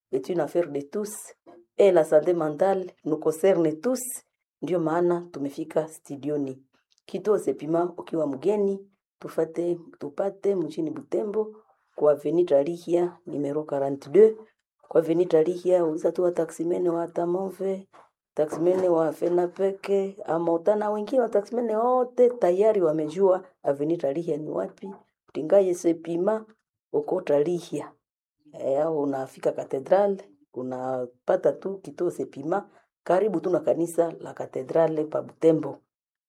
est une affaire de tous et la santé mentale nous concerne tous. Ndio maana tumefika studioni. Kituo Sepima, ukiwa mgeni tufate tupate mjini Butembo kwa Avenue Tarihia numero 42 kwa Avenue Tarihia, uliza tu wa taksimene wa Tamove, taksimene wa Fenapeke ama utana wengine wa taksimene wote tayari wamejua Avenue Tarihia ni wapi. Utingaye Sepima uko Tarihia e, au unafika katedral unapata tu kituo Sepima karibu tu na kanisa la katedrale pa Butembo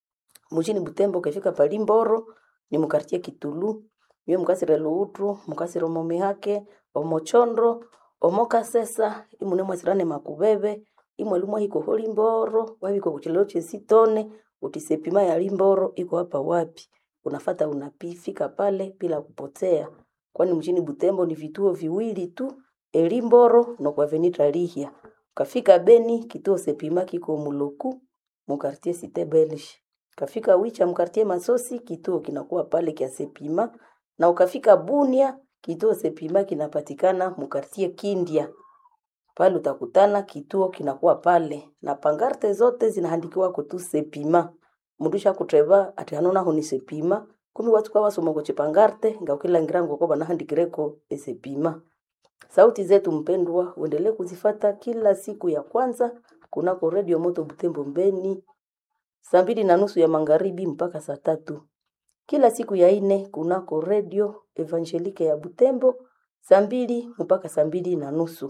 mujini Butembo. Ukifika pali Mboro ni mukartie Kitulu mwe mukasire Luutru mukasire Omomihake Omochondro Omokasesa imune mwasirane Makubebe imwe lumwa hiko holi Mboro wabiko kuchilelo chesitone utisepima ya Limboro iko hapa wapi? Unafata unapifika pale bila kupotea, kwani mjini Butembo ni vituo viwili tu, Elimboro na kwa Avenue Lihia. Ukafika Beni kituo Sepima kiko Muloku mukartie Cite Belge. Ukafika Wicha mkartie Masosi kituo kinakuwa pale kia Sepima, na ukafika Bunia kituo Sepima kinapatikana mukartie Kindia pale utakutana kituo kinakuwa pale na pangarte zote zinahandikiwa kutu Sepima mundusha kutreva ati hanona honi Sepima kumi watu kwa wasoma kwa chipangarte ngakila ngirango kwa banahandikireko esepima sauti zetu mpendwa uendelee kuzifata kila siku ya kwanza kunako redio moto Butembo Mbeni saa mbili na nusu ya magharibi mpaka saa tatu kila siku ya ine kunako redio Evangelike ya Butembo saa mbili mpaka saa mbili na nusu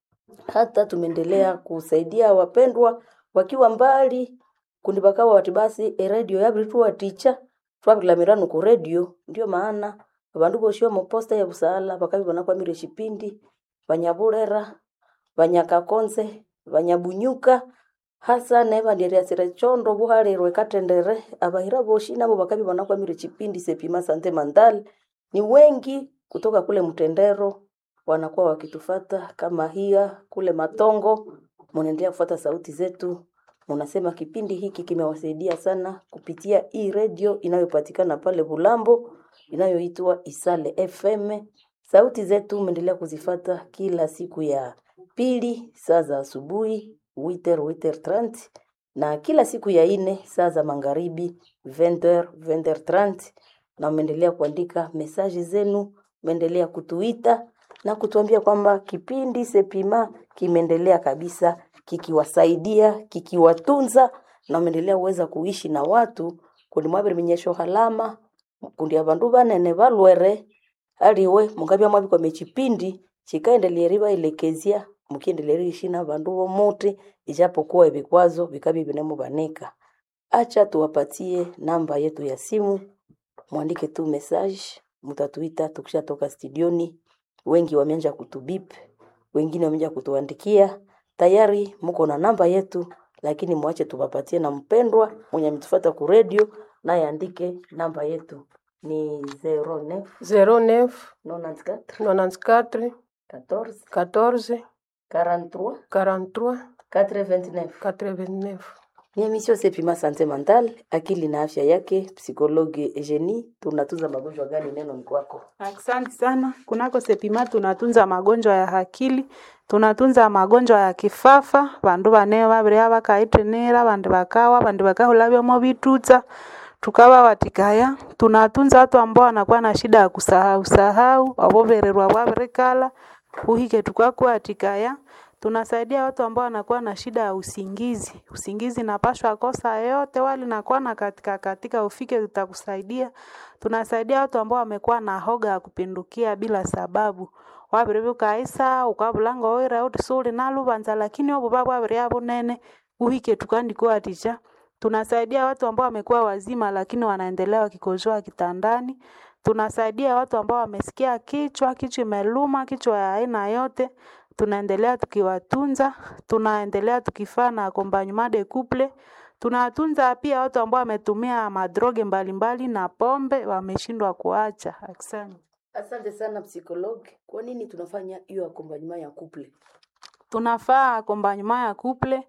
hata tumeendelea kusaidia wapendwa wakiwa mbali kundi bakawa wati basi eredio yabritwa ticha twabilamirano ku redio ndio maana abandu boshi mu posta ya busala bakabibona kwa mire chipindi banyaburera banyakakonze banyabunyuka hasa neba ndiariasire chondo buharirwe katendere abahira boshi nabo bakabibona kwa mire chipindi sepima sante mandal ni wengi kutoka kule mtendero wanakuwa wakitufata kama hia kule Matongo, munaendelea kufuata sauti zetu. Munasema kipindi hiki kimewasaidia sana kupitia hii redio inayopatikana pale Bulambo inayoitwa Isale FM. Sauti zetu meendelea kuzifata kila siku ya pili saa za asubuhi witer witer 30 na kila siku ya ine saa za magharibi 20 20 30 na mmeendelea kuandika mesaji zenu, mmeendelea kutuita na kutuambia kwamba kipindi Sepima kimeendelea kabisa kikiwasaidia kikiwatunza na wameendelea uweza kuishi na watu kundi mwabiri minyesho halama kundi abandu banene balwere aliwe mungabya mwabikwa mechipindi chikaendelea ribaelekezia mukiendelea ishi na bandu bomuti ijapokuwa vikwazo vikabi vinemubanika acha tuwapatie namba yetu ya simu mwandike tu message mutatuita tukishatoka studioni wengi wameanza kutubip, wengine wameanza kutuandikia. Tayari mko na namba yetu, lakini mwache tuwapatie na mpendwa mwenye ametufuata ku radio naye andike namba yetu ni 09 09 94 94 14 14 43 43 89. 89. Ni emission Sepima Sante Mental, akili na afya yake, psikologi Eugenie. Tunatunza magonjwa gani? Neno ni kwako. Asante sana. Kunako Sepima tunatunza magonjwa ya akili, tunatunza magonjwa ya kifafa, bandu bane babiri bakaitenera, bandi bakawa, bandi bakahula byomo bitutsa tukawa watikaya. Tunatunza watu ambao wanakuwa na shida ya kusahau sahau, abobererwa bwabirikala, uhike tukakuwa atikaya tunasaidia watu ambao wanakuwa na shida ya usingizi. Usingizi napashwa kosa yote wali nakuwa na katika katika ufike tutakusaidia. Tunasaidia watu ambao wamekuwa na hoga ya kupindukia bila sababu. Wabiri bukaisa ukabulango oira utisuli nalubanza lakini obu babu wabiri abunene uhike tukandikuwa ticha. Tunasaidia watu ambao wamekuwa wazima lakini wanaendelea wakikojoa kitandani. Tunasaidia watu ambao wamesikia kichwa, kichwa imeluma, kichwa ya aina yote tunaendelea tukiwatunza, tunaendelea tukifaa na accompagnement de couple. Tunatunza pia watu ambao wametumia madroge mbalimbali na pombe wameshindwa kuacha. Asante. Asante sana psikologi. Kwa nini tunafanya hiyo accompagnement ya couple? Tunafaa accompagnement ya couple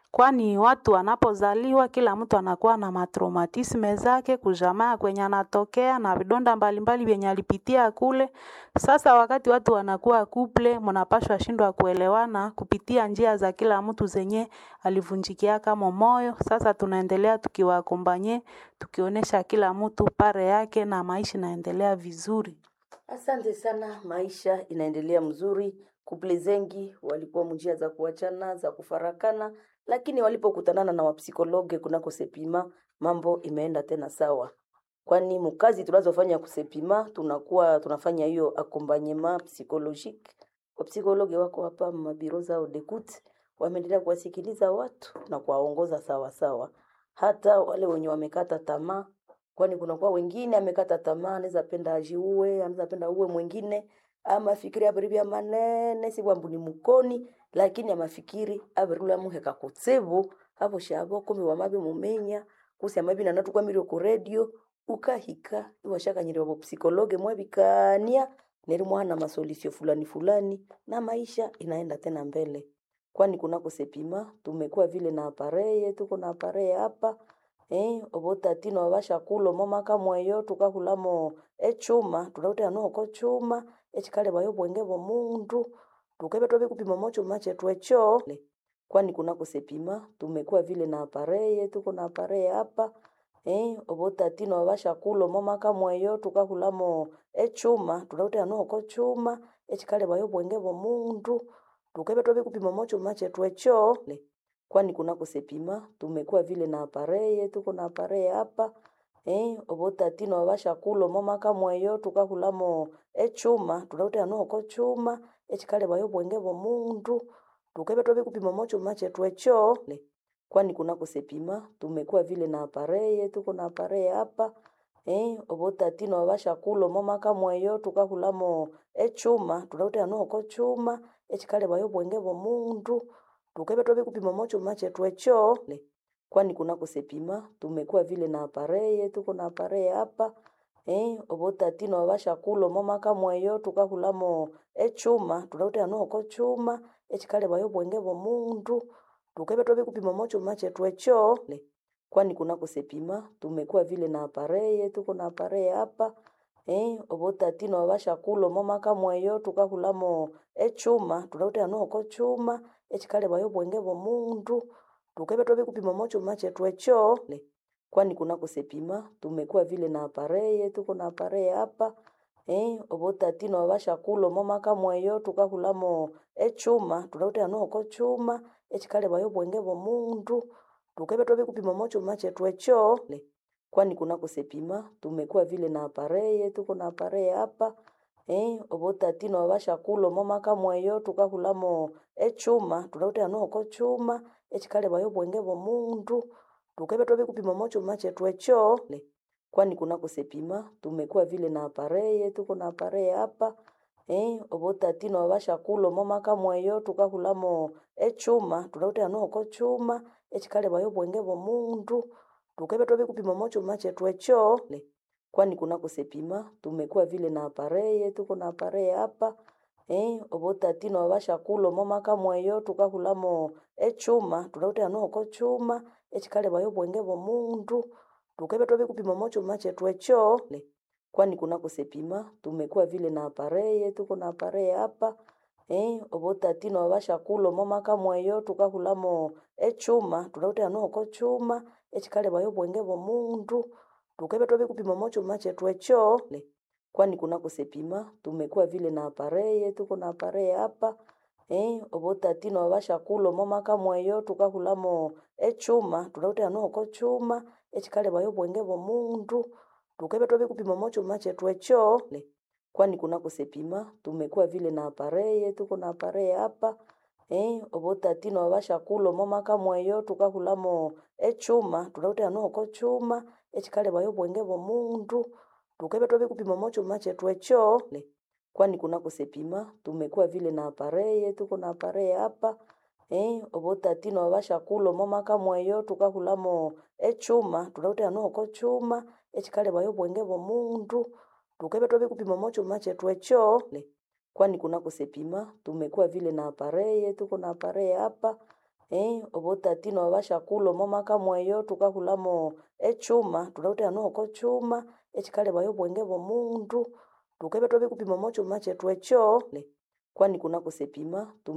kwani watu wanapozaliwa kila mtu anakuwa na matraumatisme zake kujamaa kwenye anatokea na vidonda mbalimbali vyenye alipitia kule. Sasa wakati watu wanakuwa kuple, mnapashwa shindwa kuelewana kupitia njia za kila mtu zenye alivunjikia kama moyo. Sasa tunaendelea tukiwakombanye, tukionyesha kila mtu pare yake na maisha inaendelea vizuri. Asante sana, maisha inaendelea mzuri. Kuple zengi walikuwa njia za kuachana za kufarakana, lakini walipokutanana na wapsikologe kunako Sepima mambo imeenda tena sawa, kwani mkazi tunazofanya kusepima tunakuwa tunafanya hiyo accompagnement psychologique. Wapsikologe wako hapa mabiro zao dekut, wameendelea kuwasikiliza watu na kuwaongoza sawa sawa, hata wale wenye wamekata tamaa kwani kunakuwa wengine amekata tamaa, anaweza penda ajiue, anaweza penda uwe mwingine, ama fikiri abiribia manene si bwambu ni mukoni, lakini amafikiri abirula muheka kutsebu abo shabo kumi wamabe mumenya kusi amabi na natu kwamiri ku radio ukahika iwashakanyiri wabo psikologe mwabikania neri mwana masolisio fulani fulani na maisha inaenda tena mbele kwani kunako sepima tumekuwa vile na apareye tuko na apareye hapa eh obotatino abashakulo momaka mweyo tukahulamo echuma tunautera noko chuma echikale bayo bwenge bomundu tukebe tobe kupima mocho mache twecho kwani kunako sepima tumekuwa vile na apareye tuko na apareye hapa eh obotatino abashakulo momaka mweyo tukahulamo echuma tunautera noko chuma echikale bayo bwenge bomundu tukebe tobe kupima mocho mache twecho kwani kunako sepima tumekuwa vile na apareye tuko na apareye hapa eh obotatino abashakulo momaka mweyo tukahulamo echuma tunautera noko chuma echikale bayo bwenge bomundu tukebe tobe kupima mocho mache twecho kwani kunako sepima tumekuwa vile na apareye tuko na apareye hapa eh obotatino abashakulo momaka mweyo tukahulamo echuma tunautera noko chuma echikale bayo bwenge bomundu tukebe tobe kupima mocho mache twecho kwani kunako sepima tumekuwa vile na apareye tuko na apareye hapa eh obotatino abashakulo momaka mweyo tukahulamo echuma tunautera noko chuma echikale bayo bwenge bomundu tukebe tobe kupima mocho mache twecho kwani kunako sepima tumekuwa vile na apareye tuko na apareye hapa eh obotatino abashakulo momaka mweyo tukahulamo echuma tunautera noko chuma echikale bayo bwenge bomundu tukebe tobe kupima mocho mache twecho kwani kunako sepima tumekuwa vile na apareye tuko na apareye hapa eh obotatino abashakulo momaka mweyo tukahulamo echuma tunautera noko chuma echikale bayo bwenge bomundu tukebe tobe kupima mocho mache twecho kwani kunako sepima tumekuwa vile na apareye tuko na apareye hapa eh obotatino abashakulo momaka mweyo tukahulamo echuma tunautera noko chuma echikale bayo bwenge bomundu tukebe tobe kupima mocho mache twecho kwani kunako sepima tumekuwa vile na apareye tuko na apareye hapa eh obotatino abashakulo momaka mweyo tukahulamo echuma tunautera noko chuma echikale bayo bwenge bomundu tukebe tobe kupima mocho mache twecho kwani kunako sepima tumekuwa vile na apareye tuko na apareye hapa eh obotatino abashakulo momaka mweyo tukahulamo echuma tunautera noko chuma echikale bayo bwenge bomundu tukebe tobe kupima mocho mache twecho kwani kunako sepima tumekuwa vile na apareye tuko na apareye hapa eh obotatino abashakulo momaka mweyo tukahulamo echuma tunautera noko chuma echikale bayo bwenge bomundu tukebe tobe kupima mocho mache twecho kwani kunako sepima tumekuwa vile na apareye tuko na apareye hapa eh obotatino abashakulo momaka mweyo tukahulamo echuma tunautera noko chuma echikale bayo bwenge bomundu tukebe tobe kupima mocho mache twecho kwani kunako sepima tumekuwa vile na apareye tuko na apareye hapa eh obotatino abashakulo momaka mweyo tukahulamo echuma tunautera noko chuma echikale bayo bwenge bomundu tukebe tobe kupima mocho mache twecho kwani kunako sepima tumekuwa vile na apareye tuko na apareye hapa eh obotatino abashakulo momaka mweyo tukahulamo echuma tunautera noko chuma echikale bayo bwenge bomundu tukebe tobe kupima mocho mache twecho kwani kunako sepima tumekuwa vile na apareye tuko na apareye hapa eh obotatino babashakula omo maka mweyo tukahulamo echuma tulauta hano oko chuma echikalebaya obwenge bw'omundu tukabya twabikupima omo chuma chetu ekyo kwani kunako sepima tum